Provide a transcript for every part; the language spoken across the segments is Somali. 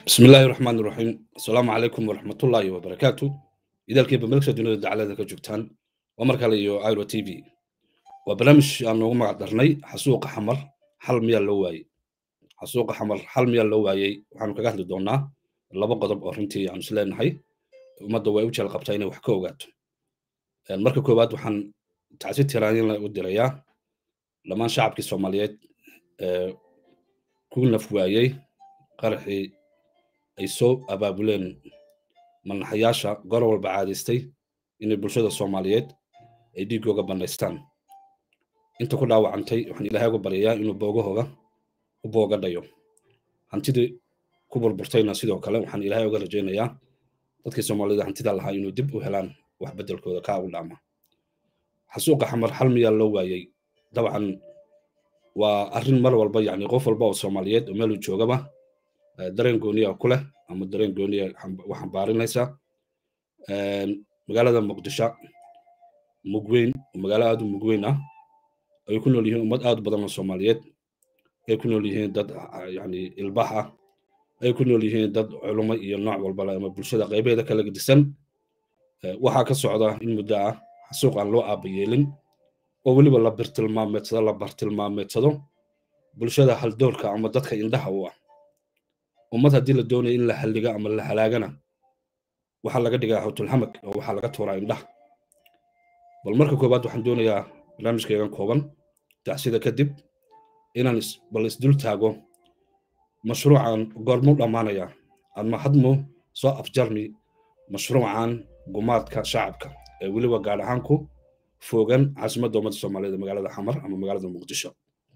bismi illaahi raxmaan iraxiim asalaamu calaykum waraxmatullaahi wabarakaatu idaalkiiba meelsha dunida dacalada ka joogtaan waa mar kale iyo iro t v waa barnaamij aan noogu magac darnay xasuuqa xamar xal miyaa loo waayey xasuuqa xamar xal miyaa loo waayey waxaanu kaga hadli doonaa laba qodob oo runtii aanu is leenahay ummadda way u jeel qabtaa inay wax ka ogaato marka koowaad waxaan tacsi tiraanyin u dirayaa dhammaan shacabkii soomaaliyeed ee ku naf waayey qaraxii ay soo abaabuleen manaxayaasha gor walba caadaystay inay bulshada soomaaliyeed ay dhiiggooga bannaystaan inta ku dhaawacantay waxaan ilaahay uga baryayaa inuu boogahooga u booga dhayo hantidii ku burburtayna sidoo kale waxaan ilaahay uga rajaynayaa dadkii soomaalida hantida lahaa inuu dib u helaan wax beddelkooda kaa u dhaama xasuuqa xamar xal miyaa loo waayey dabcan waa arrin mar walba yacni qof walba oo soomaaliyeed oo meeluu joogaba dareen gooniya ku leh ama dareen gooniya u xambaarinaysaa magaalada muqdisho mugweyn oo magaalo aad u mugweyn ah ay ku nool yihiin ummad aad u badan oo soomaaliyeed ay ku nool yihiin dad yani ilbax ah ay ku nool yihiin dad culumo iyo nooc walba leh ama bulshada qaybeeda kala gedisan waxaa ka socda in muddo ah xasuuq aan loo aabayeelin oo weliba la birtilmaameedsado la bartilmaameedsado bulshada haldoorka ama dadka indhaha u ah ummad haddii la doonaya in la halliga ama la halaagana waxaa laga dhigaa hawtulhamag oo waxaa laga tuuraa indhaha bal marka koowaad waxaan doonayaa barnaamijkaygan kooban tacsida kadib inaan bal isdul taago mashruucan goormuu dhammaanaya ama hadmu soo afjarmi mashruucan gumaadka shacabka ee weliba gaar ahaan ku foogan caasimadda ummadda soomaaliyeed magaalada xamar ama magaalada muqdisho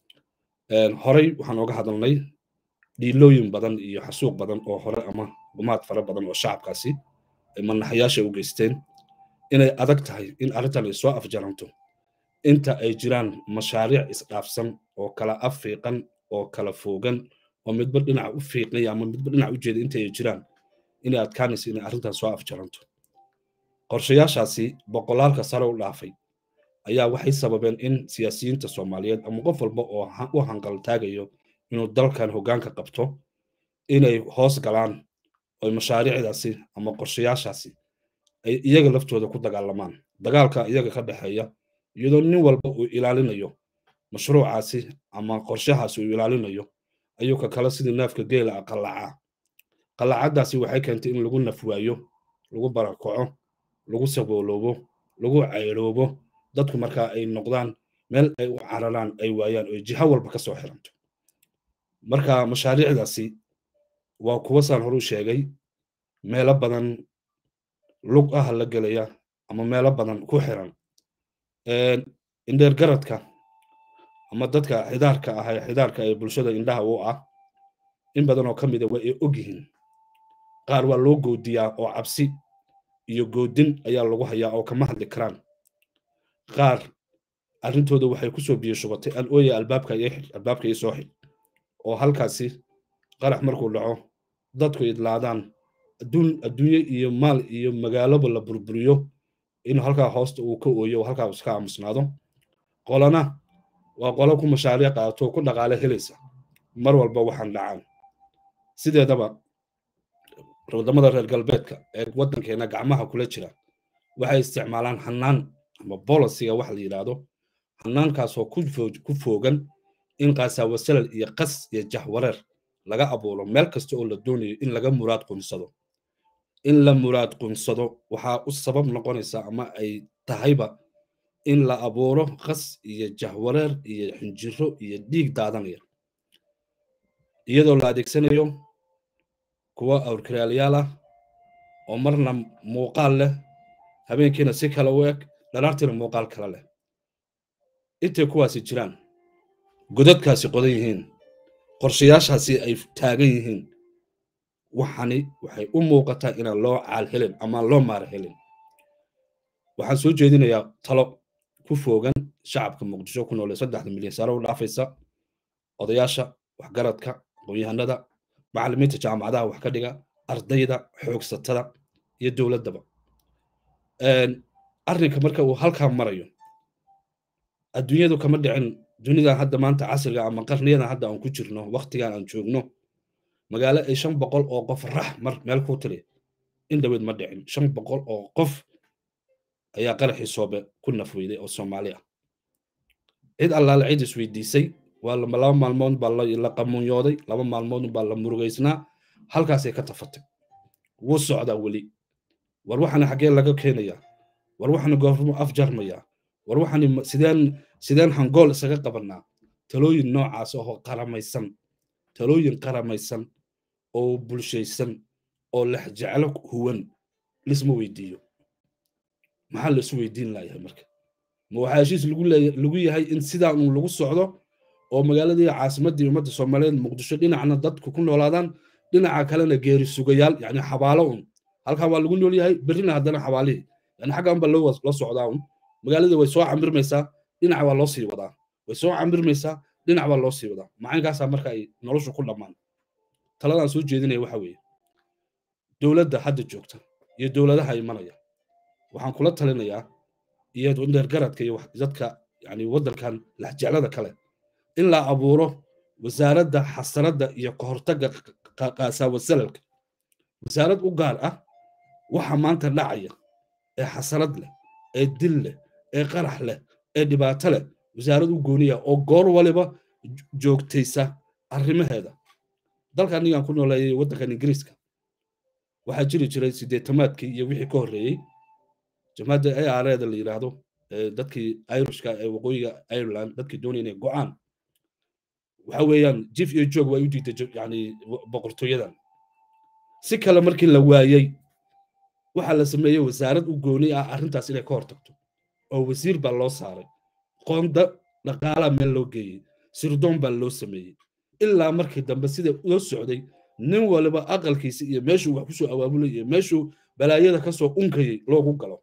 horey waxaan oga hadalnay dhiilooyin badan iyo xasuuq badan oo hore ama gumaad fara badan oo shacabkaasi ay manaxayaasha u geysteen inay adag tahay in arrintan ay soo afjaranto inta ay jiraan mashaariic isdhaafsan oo kala afiiqan oo kala foogan oo midba dhinac u fiiqaya ama midba dhinac u jeeda inta ay jiraan inay adkaanaysa inay arrintan soo afjaranto qorshayaashaasi boqolaalka sare u dhaafay ayaa waxay sababeen in siyaasiyiinta soomaaliyeed ama qof walba oo u hanqal taagayo inuu dalkan hoggaanka qabto inay hoos galaan oy mashaariicdaasi ama qorshayaashaasi ay iyaga laftooda ku dagaalamaan dagaalka iyaga ka dhexeeya iyadoo nin walba uu ilaalinayo mashruucaasi ama qorshahaasi uu ilaalinayo ayuu ka kale sidii neefka geela ah qallacaa qallacaddaasi waxay keentay in lagu nafwaayo lagu barakaco lagu sabooloobo lagu cayroobo dadku markaa ay noqdaan meel ay u cararaan ay waayaan oo jiha walba ka soo xiranto marka mashaariicdaasi waa kuwa saan horu sheegay meelo badan lug ah la gelaya ama meelo badan ku xiran indheer garadka ama dadka xidaarka ah ee xidaarka ee bulshada indhaha u ah in badan oo ka mida waa ay og yihiin qaar waa loo goodiyaa oo cabsi iyo goodin ayaa lagu hayaa oo kama hadli karaan qaar arrintooda waxay ku soo biyo shubatay aan ooya albaabka albaabka ii soo xid oo halkaasi qarax markuu dhaco dadku idlaadaan adduun adduunye iyo maal iyo magaaloba la burburiyo inuu halkaa hoosta uu ka ooyo oo halkaa iska aamusnaado qolana waa qolo ku mashaariic qaato ku dhaqaale helaysa mar walba waxaan dhacaan sideedaba wadamada reer galbeedka ee waddankeena gacmaha kula jira waxay isticmaalaan hanaan ama bolisiga wax la yidhaahdo hanaankaasoo ku foogan in qaasawasalal iyo qas iyo jahwareer laga abuuro meel kasta oo la doonayo in laga muraad qunsado in la muraad qunsado waxaa u sabab noqonaysa ama ay tahayba in la abuuro qas iyo jahwareer iyo xinjiro iyo dhiig daadanaya iyadoo la adeegsanayo kuwa awrkaraalayaal ah oo marna muuqaal leh habeenkiina si kale u eg dhalaartiina muuqaal kale leh intay kuwaasi jiraan godadkaasi qodan yihiin qorshayaashaasi ay taagan yihiin waxani waxay u muuqataa inaan loo caal helin ama loo maara helin waxaan soo jeedinayaa talo ku foogan shacabka muqdisho ku noole saddexda milyan sare u dhaafaysa odayaasha waxgaradka aqoon-yahanada macallimiinta jaamacadaha wax ka dhiga ardayda xoogsatada iyo dowladdaba arrinka marka uu halkaa marayo adduunyadu kama dhicin dunidan hadda maanta casriga ama qarniyadan hadda aan ku jirno waktigan aan joogno magaalo ay shan boqol oo qof rax mar meel ku tiri in dhaweyd ma dhicin shan boqol oo qof ayaa qaraxii soobe ku nafweyday oo soomaali ah cid allaale cid isweydiisay waa laba maalmood baa la qamuunyooday laba maalmood baa la murugaysnaa halkaasay ka tafatay wuu socdaa weli war waxaana xaggee laga keenayaa war waxaana goormo afjarmayaa war waxaani sideen sideen hangool isaga qabanaa talooyin noocaas oo qaramaysan talooyin qaramaysan oo bulshaysan oo lexjeclo huwan lisma weydiiyo maxaa la isu weydiin layahay marka ma waxaa heshiis lagu yahay in sidaa uun lagu socdo oo magaaladii caasimaddii ummadda soomaaliyeed muqdisho dhinacna dadku ku noolaadaan dhinaca kalena geeri sugayaal yani xabaalo un halkan waa lagu nool yahay berrina haddana xabaalihii yani xaggan ba loo socdaa un magaaladii way soo camirmaysaa dhinac waa loo sii wadaa way soo camirmaysaa dhinac baa loo sii wadaa macankaasaa marka ay noloshu ku dhammaan taladaan soo jeedinaya waxa weeye dowladda hadda joogta iyo dowladaha imanaya waxaan kula talinayaa iyo ndeergaradka iyo dadka yani waddankan laxjeclada kale in la abuuro wasaaradda xasaradda iyo kahortagga qaasawasalalka wasaarad u gaar ah waxa maanta dhacaya ee xasarad leh ee dil leh ee qarax leh ee dhibaato leh wasaarad u gooniya oo goor waliba joogtaysa arrimaheeda dalka anigaan ku nooleeyay waddankan ingiriiska waxaa jiri jiray sideetamaadkii iyo wixii ka horreeyey jamaadda a r eda la yidhaahdo dadkii irishka ee waqooyiga ireland dadkii doonaya inay go'aan waxa weeyaan jif iyo joog waa u diiday yani boqortooyadan si kale markii la waayey waxaa la sameeyey wasaarad u gooni ah arrintaas inay ka hortagto oo wasiir baa loo saaray qoonda dhaqaalaa meel loo geeyey sirdoon baa loo sameeyey ilaa markii dambe sida loo socday nin waliba aqalkiisa iyo meeshuu wax kusoo awaabulay iyo meeshuu balaayada kasoo unkayay loogu galo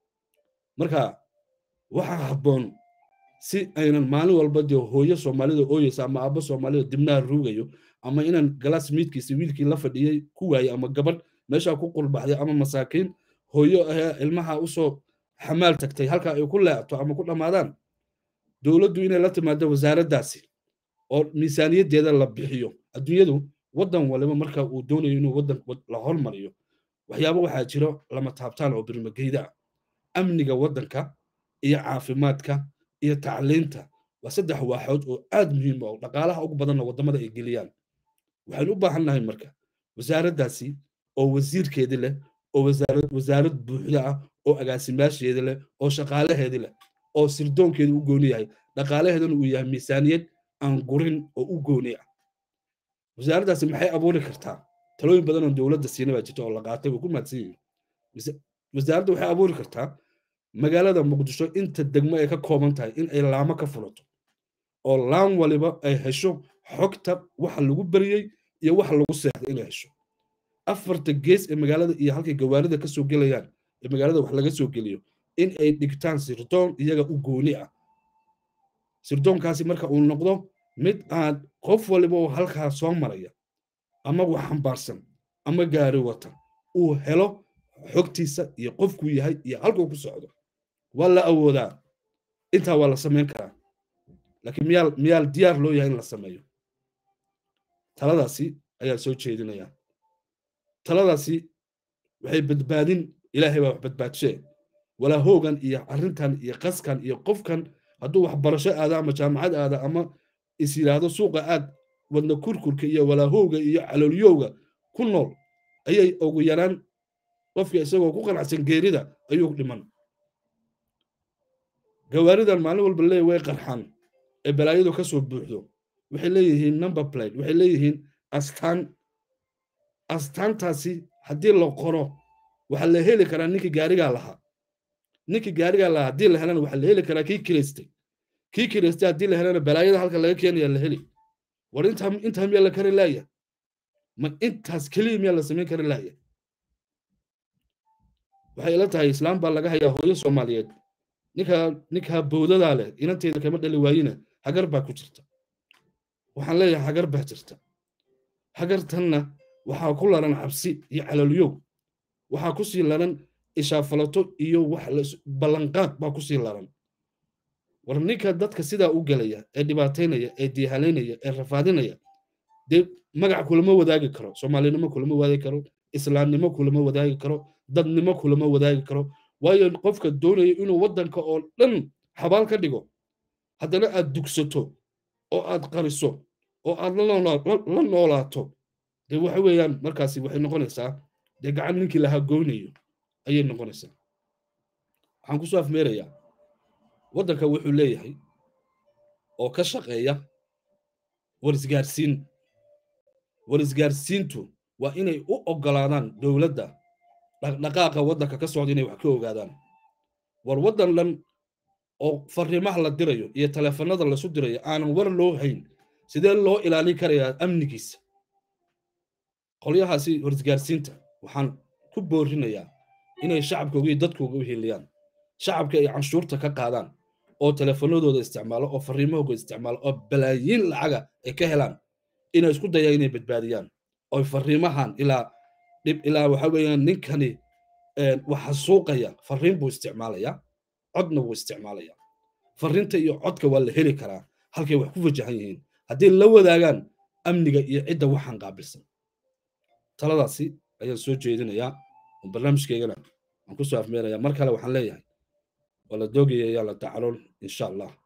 marka waxaa habboon si aynan maalin walba dee hooyo soomaalida ooyeysa ama aabbo soomaalida dibnaha ruugayo ama inaan galaas miidkiisa wiilkii la fadhiyey ku waayey ama gabadh meeshaa ku qulbaxday ama masaakiin hooyo ahee ilmaha usoo xamaal tagtay halka ay ku leecto ama ku dhammaadaan dowladdu inay la timaado wasaaraddaasi oo miisaaniyaddeeda la bixiyo adduunyadu waddan waliba marka uu doonayo inuu waddan la hormariyo waxyaabo waxaa jiro lama taabtaan oo birmageyda ah amniga waddanka iyo caafimaadka iyo tacliinta waa saddex waaxood oo aad muhiim oo dhaqaalaha ugu badanna waddamada ay geliyaan waxaynu u baahan nahay marka wasaaraddaasi oo wasiirkeedii leh oo wasaarad buuxda ah oo agaasimaasheedii leh oo shaqaalaheedii leh oo sirdoonkeedu u gooni yahay dhaqaalaheeduna uu yahay miisaaniyad aan gurin oo u gooni ah wasaaraddaasi maxay abuuri kartaa talooyin badan oo dowladda siina baa jirta oo la qaatay way ku mahadsan yihiin wasaaradda waxay abuuri kartaa magaalada muqdisho inta degmo ay ka kooban tahay in ay laamo ka fulato oo laan waliba ay hesho xogta waxa lagu beriyey iyo waxa lagu seexday inay hesho afarta gees ee magaalada iyo halkay gawaarida ka soo gelayaan ee magaalada wax laga soo geliyo in ay dhigtaan sirdoon iyaga u gooni ah sirdoonkaasi marka uu noqdo mid aan qof waliba oo halkaa soo maraya ama wax xambaarsan ama gaari wata uu helo xogtiisa iyo qofkuu yahay iyo halkuu ku socdo waa la awoodaa intaa waa la samayn karaa laakiin miyaa miyaa diyaar loo yahay in la sameeyo taladaasi ayaan soo jeedinayaa taladaasi waxay badbaadin ilaahay baa wax badbaadshee walaa hoogan iyo arrintan iyo qaskan iyo qofkan hadduu waxbarasho aada ama jaamacad aada ama is yidhaahdo suuqa aad wadna kurkurka iyo walaahowga iyo caloolyowga ku nool ayay ugu yaraan qofka isagoo ku qanacsan geerida ayuu dhiman gawaaridan maalin walba leeya way qarxaan ee balaayadu ka soo buuxdo waxay leeyihiin number plate waxay leeyihiin astaan astaantaasi haddii la qoro waxaa la heli karaa ninkii gaarigaa lahaa ninkii gaarigaa lahaa haddii la helana waxaa la heli karaa kii kilaystay kii kilaystay haddii la helana balaayada halka laga keenaya la heli war intaa intaa miyaa la kari laaya ma intaas keliya miyaa la samayn kari laaya waxay ila tahay islaam baa laga hayaa hooyo soomaaliyeed ninkaa ninkaa bowdadaa leh inanteeda kama dhali waayina hagar baa ku jirta waxaan leeyahay hagar baa jirta hagartanna waxaa ku laran cabsi iyo calolyow waxaa ku sii laran ishaafalato iyo wax ballanqaad baa ku sii laran war ninka dadka sidaa u gelaya ee dhibaataynaya ee diihalaynaya ee rafaadinaya dee magac kulama wadaagi karo soomaalinimo kulama wadaagi karo islaamnimo kulama wadaagi karo dadnimo kulama wadaagi karo waayo qofka doonaya inuu waddanka oo dhan xabaal ka dhigo haddana aad dugsato oo aad qariso oo aad la noolaato dee waxa weeyaan markaasi waxay noqonaysaa dee gacan ninkii lahaa goynayo ayay noqonaysaa waxaan kusoo afmeerayaa waddanka wuxuu leeyahay oo ka shaqeeya warisgaarsiin warisgaarsiintu waa inay u oggolaadaan dowladda dhaqdhaqaaqa waddanka ka socda inay wax ka ogaadaan war waddan dhan oo fariimaha la dirayo iyo taleefanada lasu dirayo aanan war loo hayn sidee loo ilaalin karayaa amnigiisa qolyahaasi warisgaarsiinta waxaan ku boorinayaa inay shacabkooga iyo dadkooga u hiliyaan shacabka ay canshuurta ka qaadaan oo teleefanadooda isticmaalo oo fariimahooga isticmaalo oo balaayiin lacaga ay ka helaan inay isku dayaan inay badbaadiyaan oo fariimahan ilaa dhib ilaa waxa weeyaan ninkani waxa suuqaya fariin buu isticmaalayaa codna wuu isticmaalayaa fariinta iyo codka waa la heli karaa halkay wax ku wajahan yihiin haddii la wadaagaan amniga iyo cidda waxaan qaabilsan taladaasi ayaan soo jeedinayaa barnaamijkeygana waan kusoo afmeerayaa mar kale waxaan leeyahay waa la doogaya yaa la tacalool insha allah